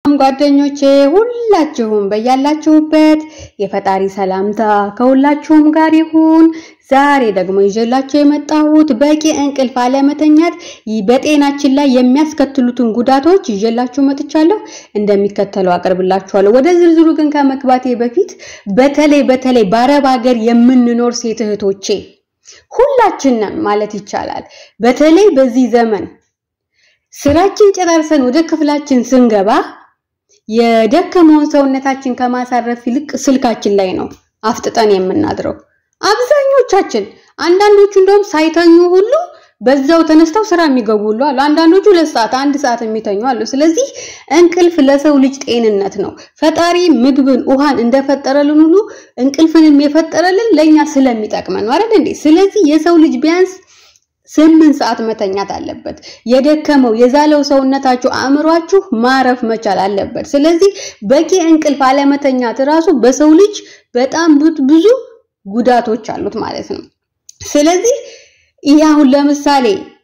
ጓደኞቼ ሁላችሁም በያላችሁበት የፈጣሪ ሰላምታ ከሁላችሁም ጋር ይሁን። ዛሬ ደግሞ ይዤላችሁ የመጣሁት በቂ እንቅልፍ አለመተኛት በጤናችን ላይ የሚያስከትሉትን ጉዳቶች ይዤላችሁ መጥቻለሁ። እንደሚከተለው አቀርብላችኋለሁ። ወደ ዝርዝሩ ግን ከመግባቴ በፊት በተለይ በተለይ በአረብ ሀገር የምንኖር ሴት እህቶቼ ሁላችንም ማለት ይቻላል በተለይ በዚህ ዘመን ስራችን ጨራርሰን ወደ ክፍላችን ስንገባ የደከመውን ሰውነታችን ከማሳረፍ ይልቅ ስልካችን ላይ ነው አፍጥጠን የምናድረው። አብዛኞቻችን አንዳንዶቹ እንደውም ሳይተኙ ሁሉ በዛው ተነስተው ስራ የሚገቡ ሁሉ አሉ። አንዳንዶቹ ሁለት ሰዓት አንድ ሰዓት የሚተኙ አሉ። ስለዚህ እንቅልፍ ለሰው ልጅ ጤንነት ነው። ፈጣሪ ምግብን ውሃን እንደፈጠረልን ሁሉ እንቅልፍንም የፈጠረልን ለኛ ስለሚጠቅመን ነው አይደል እንዴ? ስለዚህ የሰው ልጅ ቢያንስ ስምንት ሰዓት መተኛት አለበት። የደከመው የዛለው ሰውነታችሁ አእምሯችሁ ማረፍ መቻል አለበት። ስለዚህ በቂ እንቅልፍ አለመተኛት ራሱ በሰው ልጅ በጣም ብዙ ጉዳቶች አሉት ማለት ነው። ስለዚህ ይህ አሁን ለምሳሌ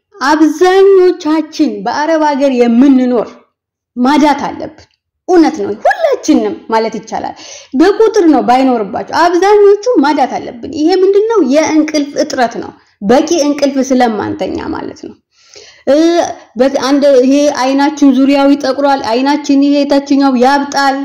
አብዛኞቻችን በአረብ ሀገር የምንኖር ማዳት አለብን። እውነት ነው፣ ሁላችንም ማለት ይቻላል። በቁጥር ነው ባይኖርባቸው፣ አብዛኞቹ ማዳት አለብን። ይሄ ምንድነው? የእንቅልፍ እጥረት ነው። በቂ እንቅልፍ ስለማንተኛ ማለት ነው። አንድ ይሄ አይናችን ዙሪያው ይጠቁራል፣ አይናችን ይሄ የታችኛው ያብጣል።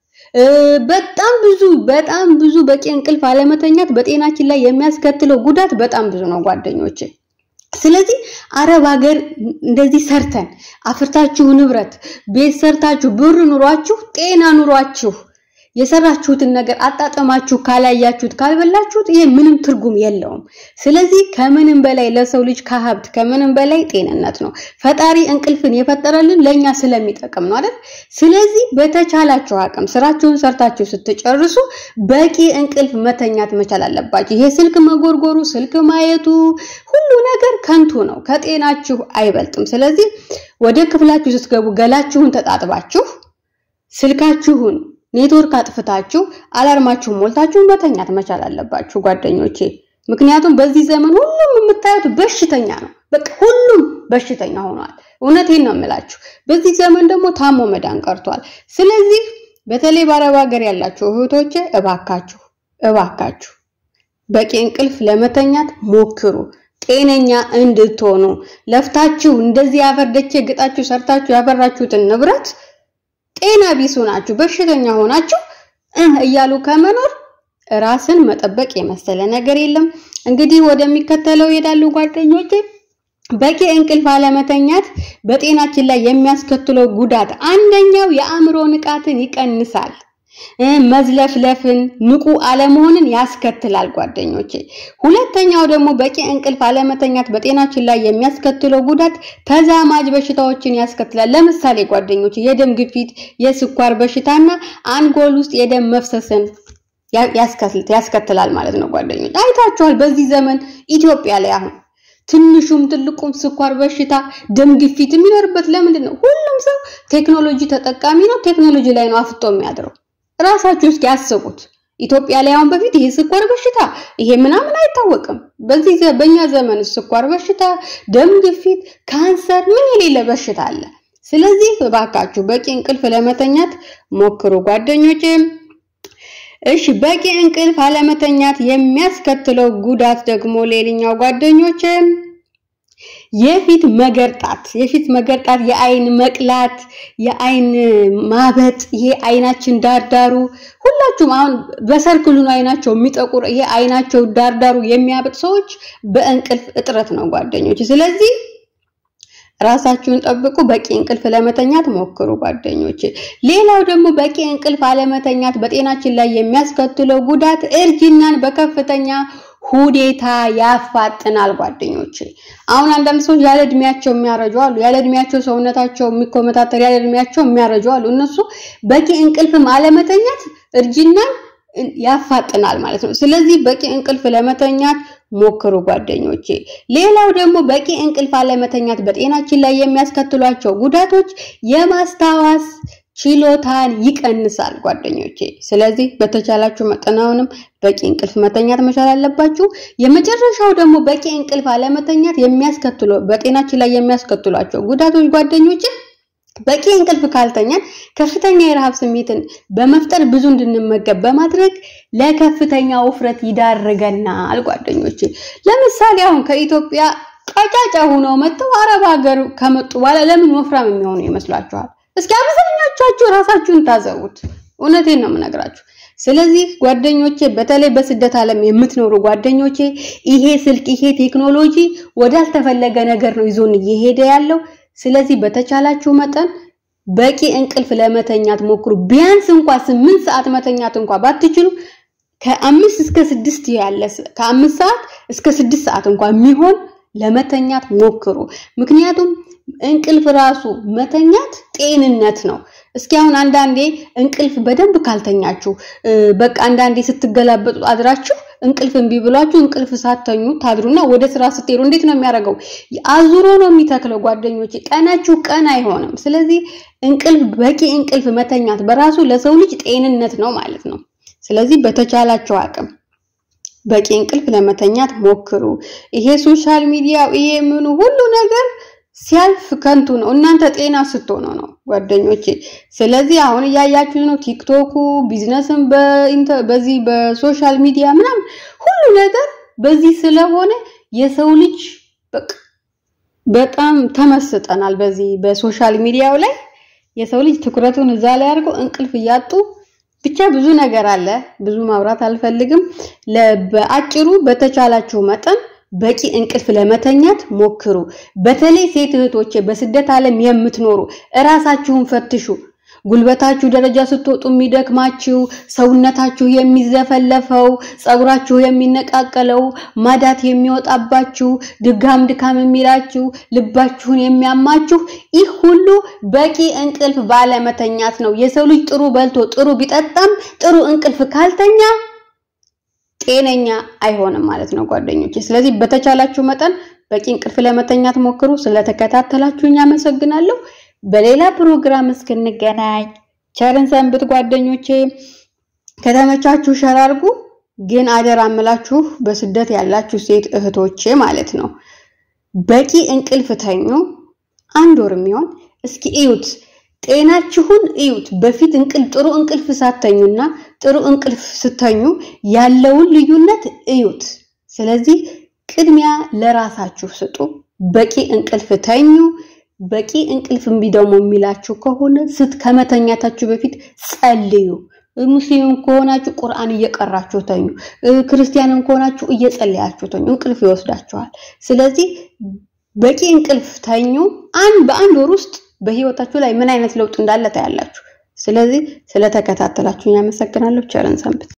በጣም ብዙ በጣም ብዙ በቂ እንቅልፍ አለመተኛት በጤናችን ላይ የሚያስከትለው ጉዳት በጣም ብዙ ነው ጓደኞቼ። ስለዚህ አረብ ሀገር እንደዚህ ሰርተን አፍርታችሁ ንብረት ቤት ሰርታችሁ ብር ኑሯችሁ ጤና ኑሯችሁ የሰራችሁትን ነገር አጣጥማችሁ ካላያችሁት ካልበላችሁት ይሄ ምንም ትርጉም የለውም። ስለዚህ ከምንም በላይ ለሰው ልጅ ከሀብት ከምንም በላይ ጤንነት ነው። ፈጣሪ እንቅልፍን የፈጠረልን ለኛ ስለሚጠቅም ነው አይደል? ስለዚህ በተቻላችሁ አቅም ስራችሁን ሰርታችሁ ስትጨርሱ በቂ እንቅልፍ መተኛት መቻል አለባችሁ። ይሄ ስልክ መጎርጎሩ፣ ስልክ ማየቱ ሁሉ ነገር ከንቱ ነው፣ ከጤናችሁ አይበልጥም። ስለዚህ ወደ ክፍላችሁ ስትገቡ ገላችሁን ተጣጥባችሁ ስልካችሁን ኔትወርክ አጥፍታችሁ አላርማችሁን ሞልታችሁን መተኛት መቻል አለባችሁ ጓደኞቼ። ምክንያቱም በዚህ ዘመን ሁሉም የምታዩት በሽተኛ ነው። በቃ ሁሉም በሽተኛ ሆኗል። እውነቴን ነው የምላችሁ። በዚህ ዘመን ደግሞ ታሞ መዳን ቀርቷል። ስለዚህ በተለይ በአረብ ሀገር ያላችሁ እህቶቼ እባካችሁ እባካችሁ በቂ እንቅልፍ ለመተኛት ሞክሩ። ጤነኛ እንድትሆኑ ለፍታችሁ እንደዚህ ያፈርደቼ ግጣችሁ ሰርታችሁ ያፈራችሁትን ንብረት ጤና ቢስ ሆናችሁ በሽተኛ ሆናችሁ እያሉ ከመኖር ራስን መጠበቅ የመሰለ ነገር የለም። እንግዲህ ወደሚከተለው ይሄዳሉ ጓደኞቼ። በቂ እንቅልፍ አለመተኛት በጤናችን ላይ የሚያስከትለው ጉዳት አንደኛው የአእምሮ ንቃትን ይቀንሳል። መዝለፍለፍን፣ ንቁ አለመሆንን ያስከትላል ጓደኞቼ። ሁለተኛው ደግሞ በቂ እንቅልፍ አለመተኛት በጤናችን ላይ የሚያስከትለው ጉዳት ተዛማጅ በሽታዎችን ያስከትላል። ለምሳሌ ጓደኞቼ የደም ግፊት፣ የስኳር በሽታና አንጎል ውስጥ የደም መፍሰስን ያስከትላል ማለት ነው ጓደኞች። አይታችኋል በዚህ ዘመን ኢትዮጵያ ላይ አሁን ትንሹም ትልቁም ስኳር በሽታ፣ ደም ግፊት የሚኖርበት ለምንድን ነው? ሁሉም ሰው ቴክኖሎጂ ተጠቃሚ ነው። ቴክኖሎጂ ላይ ነው አፍጦ የሚያድረው። ራሳችሁ እስኪ ያስቡት። ኢትዮጵያ ላይ አሁን በፊት ይሄ ስኳር በሽታ ይሄ ምናምን አይታወቅም። በዚህ በእኛ ዘመን ስኳር በሽታ፣ ደም ግፊት፣ ካንሰር ምን የሌለ በሽታ አለ። ስለዚህ እባካችሁ በቂ እንቅልፍ ለመተኛት ሞክሩ ጓደኞቼ። እሺ በቂ እንቅልፍ አለመተኛት የሚያስከትለው ጉዳት ደግሞ ሌላኛው ጓደኞቼ የፊት መገርጣት የፊት መገርጣት፣ የአይን መቅላት፣ የአይን ማበጥ፣ ይሄ አይናችን ዳርዳሩ ሁላችሁም አሁን በሰርክሉ ነው አይናቸው የሚጠቁር ይሄ አይናቸው ዳርዳሩ የሚያበጥ ሰዎች በእንቅልፍ እጥረት ነው ጓደኞች። ስለዚህ ራሳችሁን ጠብቁ። በቂ እንቅልፍ ለመተኛት ሞክሩ ጓደኞች። ሌላው ደግሞ በቂ እንቅልፍ አለመተኛት በጤናችን ላይ የሚያስከትለው ጉዳት እርጅናን በከፍተኛ ሁኔታ ያፋጥናል ጓደኞች። አሁን አንዳንድ ሰዎች ያለ እድሜያቸው የሚያረጁ አሉ። ያለ እድሜያቸው ሰውነታቸው የሚኮመታተር ያለ እድሜያቸው የሚያረጁ አሉ። እነሱ በቂ እንቅልፍም አለመተኛት እርጅናን ያፋጥናል ማለት ነው። ስለዚህ በቂ እንቅልፍ ለመተኛት ሞክሩ ጓደኞቼ። ሌላው ደግሞ በቂ እንቅልፍ አለመተኛት በጤናችን ላይ የሚያስከትሏቸው ጉዳቶች የማስታወስ ችሎታን ይቀንሳል ጓደኞቼ። ስለዚህ በተቻላችሁ መጠን አሁንም በቂ እንቅልፍ መተኛት መቻል አለባችሁ። የመጨረሻው ደግሞ በቂ እንቅልፍ አለመተኛት የሚያስከትሉ በጤናችን ላይ የሚያስከትሏቸው ጉዳቶች ጓደኞቼ በቂ እንቅልፍ ካልተኛን ከፍተኛ የረሃብ ስሜትን በመፍጠር ብዙ እንድንመገብ በማድረግ ለከፍተኛ ውፍረት ይዳርገናል። ጓደኞቼ ለምሳሌ አሁን ከኢትዮጵያ ቀጫጫ ሆነው መጥተው አረብ ሀገር ከመጡ በኋላ ለምን ወፍራም የሚሆኑ ይመስላችኋል? እስኪ አብዛኞቻችሁ ራሳችሁን ታዘቡት። እውነቴን ነው የምነግራችሁ። ስለዚህ ጓደኞቼ በተለይ በስደት ዓለም የምትኖሩ ጓደኞቼ ይሄ ስልክ ይሄ ቴክኖሎጂ ወዳልተፈለገ ነገር ነው ይዞን እየሄደ ያለው። ስለዚህ በተቻላችሁ መጠን በቂ እንቅልፍ ለመተኛት ሞክሩ። ቢያንስ እንኳን ስምንት ሰዓት መተኛት እንኳን ባትችሉ ከአምስት እስከ ስድስት ያለ ከአምስት ሰዓት እስከ ስድስት ሰዓት እንኳን የሚሆን ለመተኛት ሞክሩ። ምክንያቱም እንቅልፍ ራሱ መተኛት ጤንነት ነው። እስኪ አሁን አንዳንዴ እንቅልፍ በደንብ ካልተኛችሁ በቃ አንዳንዴ ስትገላበጡ አድራችሁ እንቅልፍ እምቢ ብሏችሁ እንቅልፍ ሳተኙ ታድሩና ወደ ስራ ስትሄዱ እንዴት ነው የሚያደርገው? አዙሮ ነው የሚተክለው ጓደኞቼ። ቀናችሁ ቀን አይሆንም። ስለዚህ እንቅልፍ በቂ እንቅልፍ መተኛት በራሱ ለሰው ልጅ ጤንነት ነው ማለት ነው። ስለዚህ በተቻላቸው አቅም በቂ እንቅልፍ ለመተኛት ሞክሩ። ይሄ ሶሻል ሚዲያ ይሄ ምኑ ሁሉ ነገር ሲያልፍ ከንቱ ነው። እናንተ ጤና ስትሆኑ ነው ጓደኞቼ። ስለዚህ አሁን እያያችሁ ነው ቲክቶኩ፣ ቢዝነስም በዚህ በሶሻል ሚዲያ ምናምን ሁሉ ነገር በዚህ ስለሆነ የሰው ልጅ በቃ በጣም ተመስጠናል። በዚህ በሶሻል ሚዲያው ላይ የሰው ልጅ ትኩረቱን እዛ ላይ አድርጎ እንቅልፍ እያጡ ብቻ ብዙ ነገር አለ። ብዙ ማውራት አልፈልግም። በአጭሩ በተቻላችሁ መጠን በቂ እንቅልፍ ለመተኛት ሞክሩ። በተለይ ሴት እህቶቼ በስደት ዓለም የምትኖሩ እራሳችሁን ፈትሹ። ጉልበታችሁ ደረጃ ስትወጡ የሚደክማችሁ፣ ሰውነታችሁ የሚዘፈለፈው፣ ፀጉራችሁ የሚነቃቀለው፣ ማዳት የሚወጣባችሁ፣ ድጋም ድካም የሚላችሁ፣ ልባችሁን የሚያማችሁ ይህ ሁሉ በቂ እንቅልፍ ባለመተኛት ነው። የሰው ልጅ ጥሩ በልቶ ጥሩ ቢጠጣም ጥሩ እንቅልፍ ካልተኛ ጤነኛ አይሆንም ማለት ነው ጓደኞቼ። ስለዚህ በተቻላችሁ መጠን በቂ እንቅልፍ ለመተኛት ሞክሩ። ስለተከታተላችሁኝ አመሰግናለሁ። በሌላ ፕሮግራም እስክንገናኝ ቸርን ሰንብት ጓደኞቼ። ከተመቻችሁ ሸር አድርጉ። ግን አደራ እምላችሁ በስደት ያላችሁ ሴት እህቶቼ ማለት ነው በቂ እንቅልፍ ተኙ። አንድ ወር የሚሆን እስኪ እዩት፣ ጤናችሁን እዩት። በፊት እንቅልፍ ጥሩ እንቅልፍ ሳተኙና ጥሩ እንቅልፍ ስተኙ ያለውን ልዩነት እዩት። ስለዚህ ቅድሚያ ለራሳችሁ ስጡ። በቂ እንቅልፍ ተኙ። በቂ እንቅልፍ እምቢ ደግሞ የሚላችሁ ከሆነ ስት ከመተኛታችሁ በፊት ጸልዩ። ሙስሊምም ከሆናችሁ ቁርአን እየቀራችሁ ተኙ። ክርስቲያንም ከሆናችሁ እየጸለያችሁ ተኙ። እንቅልፍ ይወስዳችኋል። ስለዚህ በቂ እንቅልፍ ተኙ። አንድ በአንድ ወር ውስጥ በህይወታችሁ ላይ ምን አይነት ለውጥ እንዳለ ታያላችሁ። ስለዚህ ስለተከታተላችሁ ያመሰግናለሁ። ቸርን ሰንብት።